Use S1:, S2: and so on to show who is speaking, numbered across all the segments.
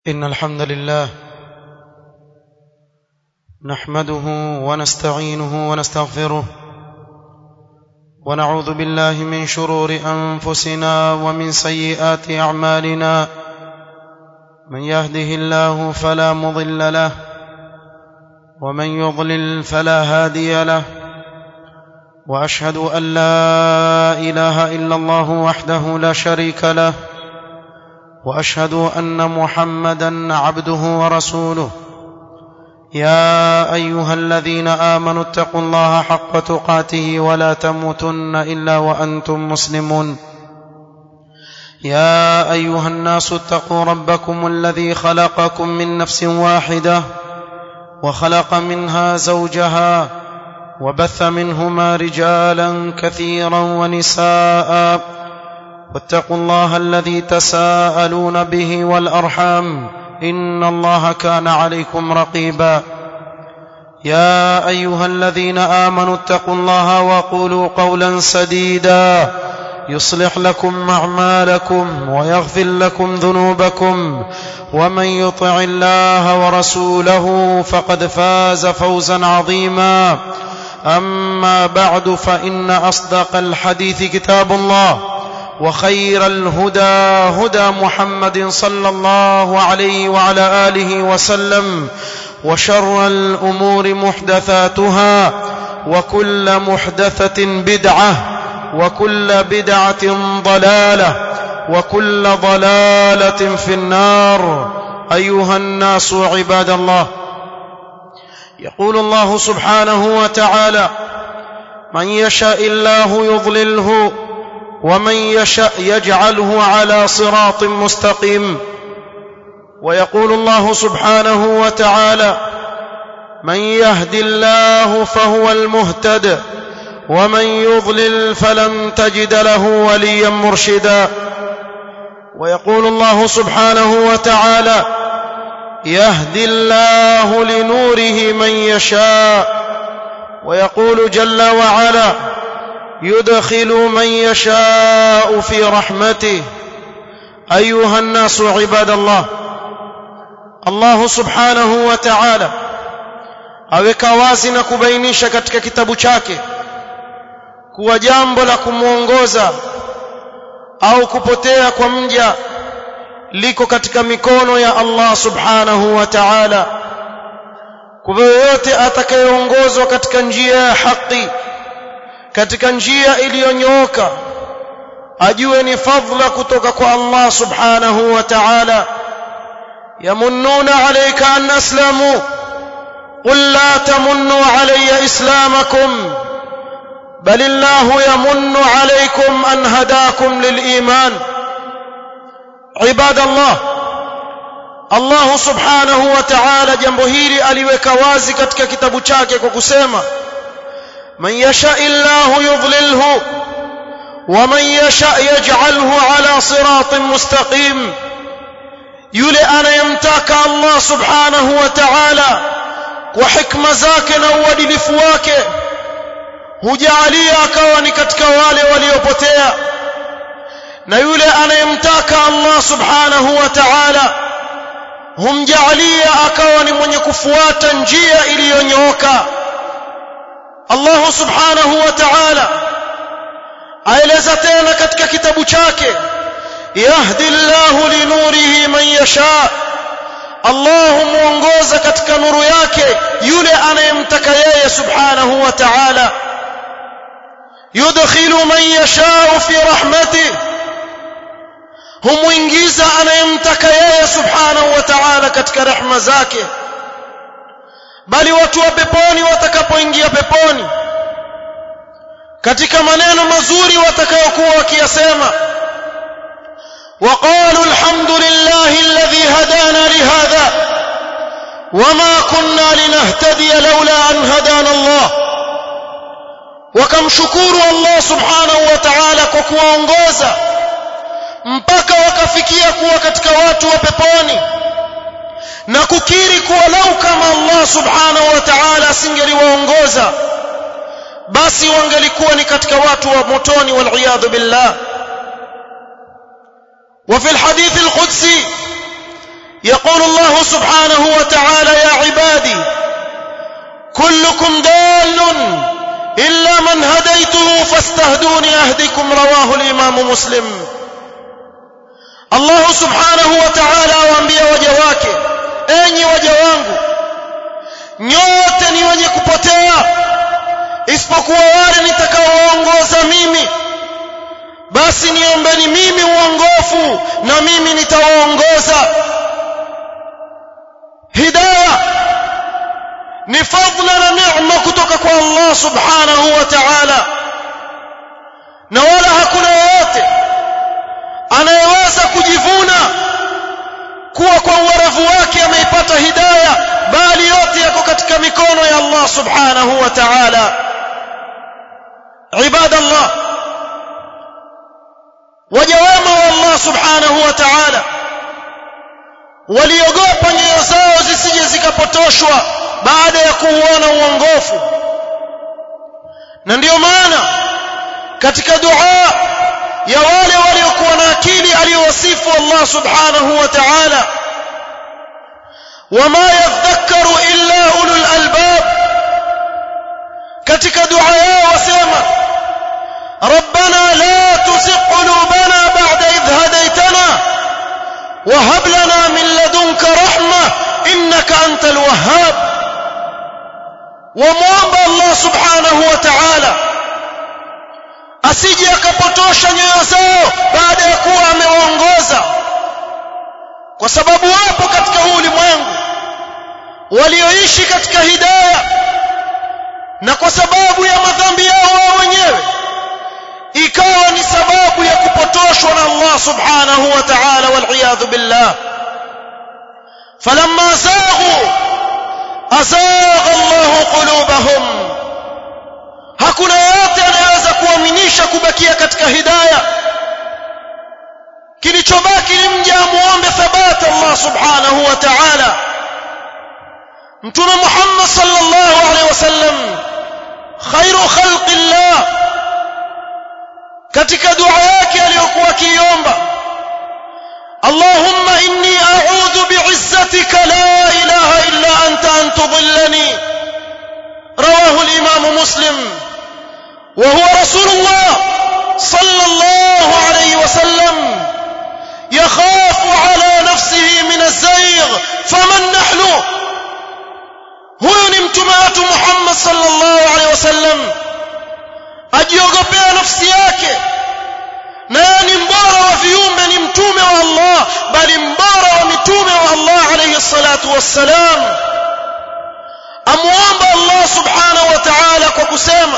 S1: إن الحمد لله نحمده ونستعينه ونستغفره ونعوذ بالله من شرور أنفسنا ومن سيئات أعمالنا من يهده الله فلا مضل له ومن يضلل فلا هادي له وأشهد أن لا إله إلا الله وحده لا شريك له واشهد ان محمدا عبده ورسوله يا ايها الذين امنوا اتقوا الله حق تقاته ولا تموتن الا وانتم مسلمون يا ايها الناس اتقوا ربكم الذي خلقكم من نفس واحده وخلق منها زوجها وبث منهما رجالا كثيرا ونساء واتقوا الله الذي تساءلون به والارحام ان الله كان عليكم رقيبا يا ايها الذين امنوا اتقوا الله وقولوا قولا سديدا يصلح لكم اعمالكم ويغفر لكم ذنوبكم ومن يطع الله ورسوله فقد فاز فوزا عظيما اما بعد فان اصدق الحديث كتاب الله وخير الهدى هدى محمد صلى الله عليه وعلى اله وسلم وشر الامور محدثاتها وكل محدثه بدعه وكل بدعه ضلاله وكل ضلاله في النار ايها الناس عباد الله يقول الله سبحانه وتعالى من يشاء الله يضلله ومن يشاء يجعله على صراط مستقيم ويقول الله سبحانه وتعالى من يهد الله فهو المهتد ومن يضلل فلن تجد له وليا مرشدا ويقول الله سبحانه وتعالى يهدي الله لنوره من يشاء ويقول جل وعلا يدخل من يشاء في رحمته ايها الناس عباد الله الله subhanahu wa ta'ala aweka wazi na kubainisha katika kitabu chake kuwa jambo la kumuongoza au kupotea kwa mja liko katika mikono ya Allah subhanahu wa ta'ala kwa yoyote atakayeongozwa katika njia ya haki katika njia iliyonyooka ajue ni fadhila kutoka kwa Allah subhanahu wa ta'ala yamunnuna alayka an aslamu qul la tamunnu alayya islamakum bal Allah yamunnu alaykum an hadakum lil iman ibadallah Allah subhanahu wa ta'ala jambo hili aliweka wazi katika kitabu chake kwa kusema من يشاء الله يضلله ومن يشاء يجعله على صراط مستقيم yule anayemtaka Allah subhanahu wa ta'ala kwa hikma zake na uadilifu wake hujalia akawa ni katika wale waliopotea na yule anayemtaka Allah subhanahu wa ta'ala humjalia akawa ni mwenye kufuata njia iliyonyooka Allah subhanahu wa ta'ala aeleza tena katika kitabu chake yahdi Allahu linurihi man yasha Allah muongoza katika nuru yake yule anayemtaka yeye subhanahu wa ta'ala yudkhilu man yasha fi rahmatihi humuingiza anayemtaka yeye subhanahu wa ta'ala katika rehema zake bali watu wa peponi watakapoingia peponi katika maneno mazuri watakayokuwa wakiyasema وقالوا الحمد لله الذي هدانا لهذا وما كنا لنهتدي لولا أن هدانا الله وكمشكور الله سبحانه وتعالى kwa kuwaongoza mpaka wakafikia kuwa katika watu wa peponi na kukiri kuwa lau kama Allah subhanahu wa ta'ala asingeliwaongoza basi wangelikuwa ni katika watu wa motoni wal billah وفي الحديث القدسي يقول الله سبحانه وتعالى يا عبادي كلكم ضال إلا من هديته فاستهدوني أهدكم رواه الإمام مسلم الله سبحانه وتعالى waambia waja wake enyi waja wangu nyote ni wenye kupotea isipokuwa wale nitakaowaongoza mimi basi niombeni mimi uongofu na mimi nitawaongoza hidayah ni fadla na neema kutoka kwa Allah subhanahu wa ta'ala na wala hakuna yeyote anayeweza kujivuna kuwa kwa uwerevu wake ameipata hidayah bali yote yako katika mikono ya Allah subhanahu wa ta'ala ibadallah waja wema wa Allah subhanahu wa ta'ala waliogopa nyoyo zao zisije zikapotoshwa baada ya kuuona uongofu na ndiyo maana katika dua ya wale waliokuwa na akili aliyowasifu Allah subhanahu wa ta'ala wama yadhakkaru illa ulul albab katika dua yao wasema ربنا لا تزغ قلوبنا بعد إذ هديتنا وهب لنا من لدنك رحمة إنك أنت الوهاب ومwomba Allah subhanahu wa ta'ala asije akapotosha nyoyo zao baada ya kuwa amewaongoza kwa sababu wapo katika huu ulimwengu walioishi katika hidayah na kwa sababu ya madhambi yao wao wenyewe ikawa ni sababu ya kupotoshwa na Allah subhanahu wa ta'ala wal billah falamma zaghu azagha Allah qulubahum hakuna yote anayeweza kuaminisha kubakia katika hidayah kilichobaki ni mja muombe thabata Allah subhanahu wa ta'ala mtume Muhammad sallallahu alaihi wasallam khairu khalqillah katika dua yake aliyokuwa akiomba اللهم إني أعوذ بعزتك لا إله إلا أنت أن تضلني رواه الإمام مسلم وهو رسول الله صلى الله عليه وسلم يخاف على نفسه من الزيغ فمن نحن huyu ni mtume wetu Muhammad sallallahu alaihi wasallam ajiogopea nafsi yake na yeye ni mbora wa viumbe ni mtume wa Allah bali mbora wa mitume wa Allah alayhi salatu wassalam amuomba Allah subhanahu wa ta'ala kwa kusema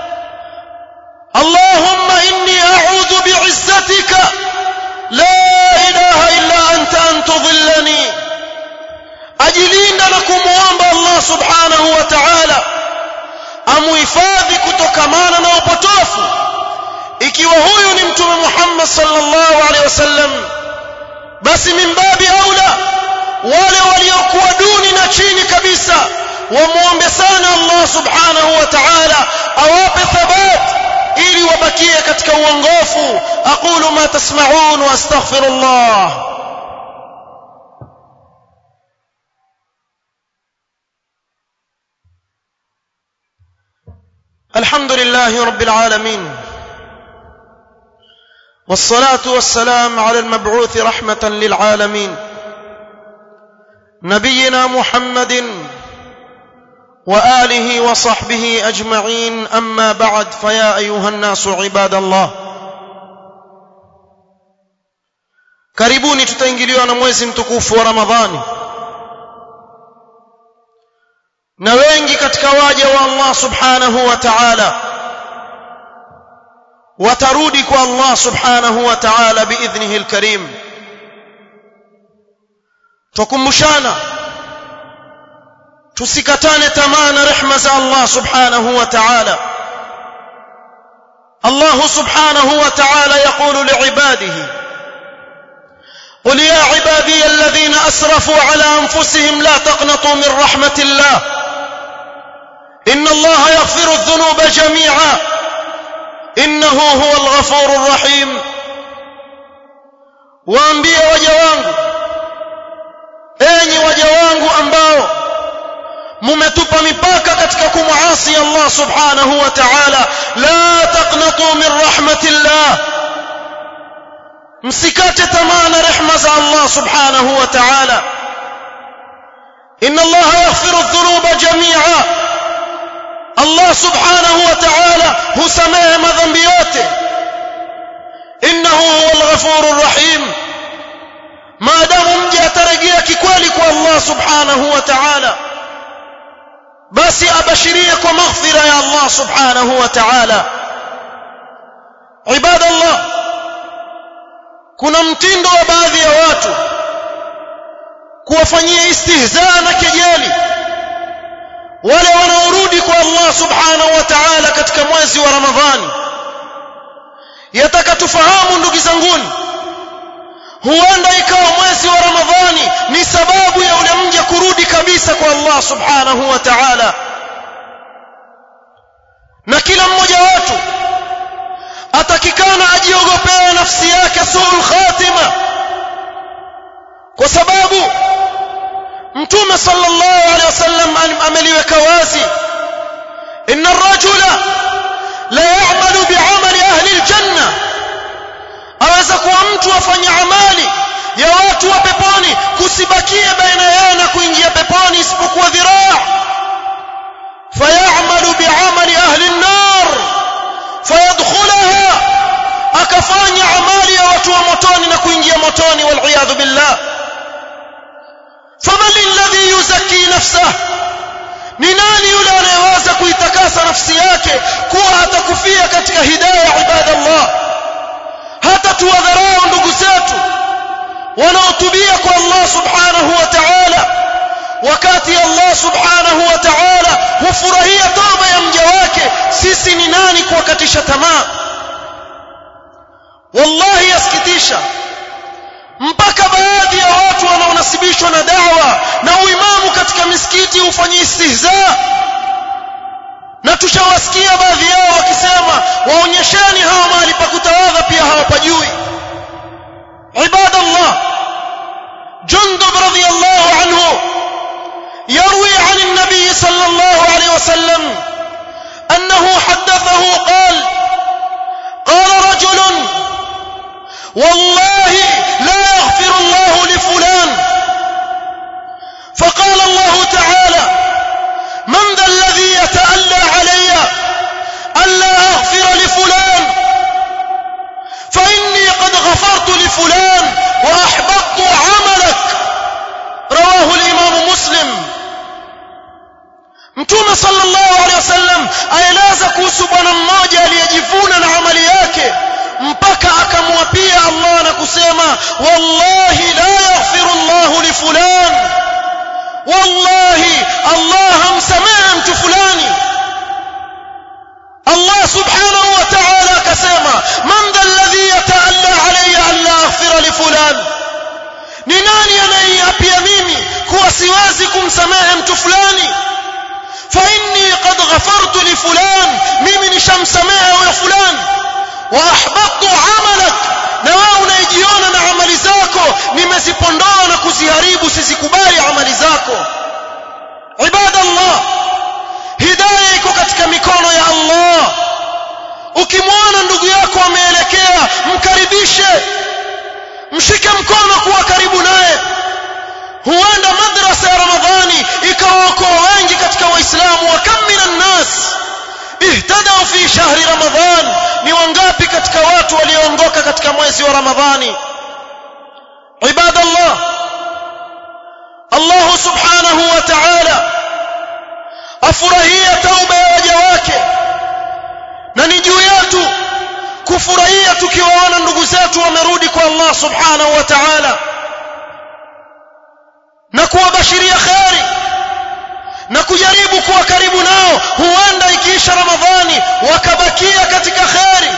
S1: Allahumma inni a'udhu bi'izzatika la ilaha illa anta an tudhillani ajilinda na kumuomba Allah subhanahu wa ta'ala amuhifadhi kutokamana na upotofu ikiwa huyu ni mtume Muhammad sallallahu alaihi wasallam basi mimbabi aula wale waliokuwa duni na chini kabisa wamuombe sana Allah subhanahu wa ta'ala awape thabat ili wabakie katika uongofu aqulu ma tasma'un wa astaghfirullah الحمد لله رب العالمين والصلاة والسلام على المبعوث رحمة للعالمين نبينا محمد وآله وصحبه أجمعين أما بعد فيا أيها الناس عباد الله karibuni tutaingiliwa na mwezi mtukufu wa ramadhani na wengi katika waja wa Allah subhanahu wa ta'ala watarudi kwa Allah subhanahu wa ta'ala biidhnihi alkarim tukumbushana tusikatane tamaa na rehma za Allah subhanahu wa ta'ala Allah subhanahu wa ta'ala yaqulu liibadihi قل يا عبادي الذين اسرفوا على انفسهم لا تقنطوا من رحمه الله ان الله يغفر الذنوب جميعا انه هو الغفور الرحيم waambie waja wangu mumetupa mipaka katika kumuasi Allah subhanahu wa ta'ala la taqnatu min rahmatillah msikate tamaa na rehma za Allah subhanahu wa ta'ala inna Allah yaghfiru dhunuba jami'a Allah subhanahu wa ta'ala husamehe madhambi yote innahu huwal ghafurur rahim maadamu mja atarejea kikweli kwa Allah subhanahu wa ta'ala basi abashirie kwa maghfira ya Allah subhanahu wa ta'ala ibadallah kuna mtindo wa baadhi ya watu kuwafanyia istihzaa na kejeli wale wanaorudi kwa Allah subhanahu wa ta'ala katika mwezi wa Ramadhani yataka tufahamu ndugu zanguni huenda ikawa mwezi wa Ramadhani ni sababu ya ule mja kurudi kabisa kwa Allah subhanahu wa ta'ala na kila mmoja wetu atakikana ajiogopee nafsi yake suul khatima kwa sababu mtume sallallahu alaihi wasallam ameliweka wazi inna ar-rajula la ya'malu bi'amali ahli al-janna aweza kuwa mtu afanya amali ya watu wa peponi kusibakie baina yao na kuingia peponi isipokuwa dhiraa fayamalu bi'amali ahli an-nar fayadkhulaha akafanya amali ya watu wa motoni na kuingia motoni wal billah faman alladhi yuzakki nafsahu ni nani yule anayeweza kuitakasa nafsi yake kuwa atakufia katika hidayah ibadallah hata tuwadharau ndugu zetu wanaotubia kwa Allah subhanahu wa ta'ala wakati Allah subhanahu wa ta'ala hufurahia toba ya mja wake sisi ni nani kuwakatisha tamaa wallahi yasikitisha mpaka baadhi ya watu wanaonasibishwa na dawa na uimamu katika misikiti hufanyia istihza na tushawasikia baadhi yao wakisema waonyesheni hawa mahali pa kutawadha pia hawapajui ibadallah jundub radiyallahu anhu يروي عن النبي صلى الله عليه وسلم أنه حدثه قال قال رجل والله لا يغفر الله لفلان فقال الله تعالى من ذا الذي يتألى علي ألا أغفر لفلان فإني قد غفرت لفلان وأحبطت عملك رواه الإمام مسلم mtume sallallahu alaihi wasallam aeleza kuhusu bwana mmoja aliyejivuna na amali yake mpaka akamwapia Allah na kusema wallahi la yaghfiru Allah li fulan wallahi Allah hamsamehe mtu fulani Allah subhanahu wa ta'ala akasema man dha alladhi yata'alla alayya an la aghfira li fulan ni nani anayeniapia mimi kuwa siwezi kumsamehe mtu fulani فإني قد غفرت لفلان mimi nishamsamehe huyo fulani واحبطت عملك na wewe unaijiona na amali zako nimezipondoa na kuziharibu sizikubali amali zako ibadallah hidayah iko katika mikono ya Allah ukimwona ndugu yako ameelekea mkaribishe mshike mkono kuwa karibu naye huenda madrasa ya ramadhani ikawaokoa wengi katika waislamu wa kam minan nas ihtadau fi shahri ramadhan ni wangapi katika watu walioongoka katika mwezi wa ramadhani ibadallah Allah subhanahu wa ta'ala afurahia tauba ya waja wake na ni juu yetu kufurahia tukiwaona ndugu zetu wamerudi kwa Allah subhanahu wa ta'ala na kuwabashiria kheri na kujaribu kuwa karibu nao huenda ikiisha ramadhani wakabakia katika kheri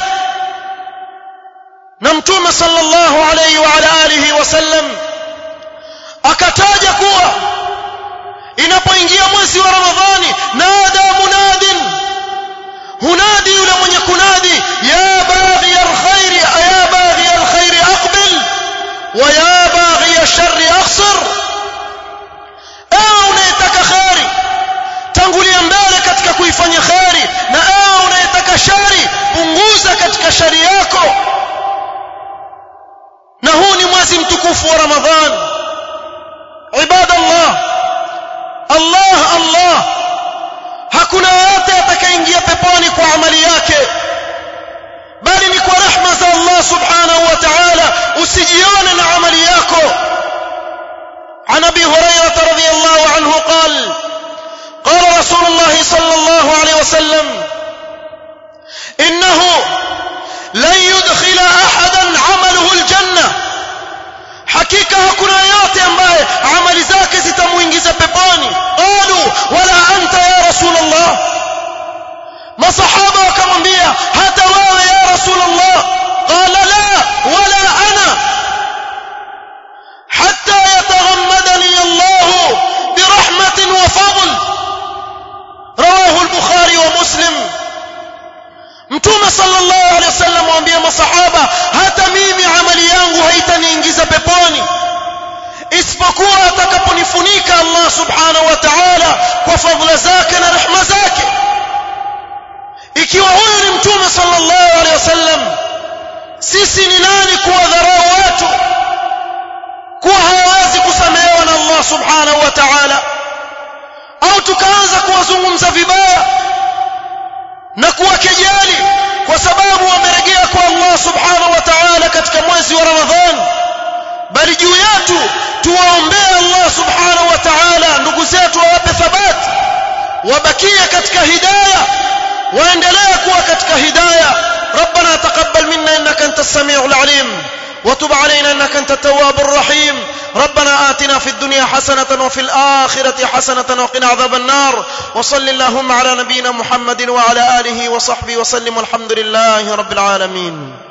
S1: na mtume sallallahu alayhi wa ala alihi wasallam akataja kuwa inapoingia mwezi wa ramadhani nada munadin hunadi yule mwenye kunadi ya baghi alkhairi ya baghi alkhairi aqbil wa ya baghi alsharri aqsir ewe unayetaka kheri punguza katika shari yako na huu ni mwezi mtukufu wa ramadhan ibadallah allah allah hakuna yote atakayeingia peponi kwa amali yake bali ni kwa rehma za allah subhanahu wa ta'ala usijione na amali yako عن ابي هريره رضي الله عنه قال قال رسول الله صلى الله عليه وسلم انه لن يدخل احدا عمله الجنه hakika hakuna yote ambaye amali zake zitamuingiza peponi qalu wala anta ya rasulullah masahaba wakamwambia hata wewe ya rasulullah qala la wala ana hatta yataghammadani allah birahmatin wa fadl rawahu al-bukhari wa muslim mtume sallallahu alaihi wasallam waambia masahaba hata mimi amali yangu haitaniingiza peponi isipokuwa atakaponifunika Allah subhanahu wa ta'ala kwa fadhila zake na rehema zake ikiwa huyu ni mtume sallallahu alaihi wasallam sisi ni nani kuwadharau watu kuwa hawawezi kusamehewa na Allah subhanahu wa ta'ala au tukaanza kuwazungumza vibaya na kuwakejeli kwa sababu wamerejea kwa Allah subhanahu wa ta'ala katika mwezi wa Ramadhan bali juu yetu tuwaombee Allah subhanahu wa ta'ala ndugu zetu wawape thabati wabakie katika hidayah waendelee kuwa katika hidayah ربنا تقبل منا انك انت السميع العليم وتب علينا انك انت التواب الرحيم ربنا آتنا في الدنيا حسنة وفي الآخرة حسنة وقنا عذاب النار وصل اللهم على نبينا محمد وعلى آله وصحبه وسلم والحمد لله رب العالمين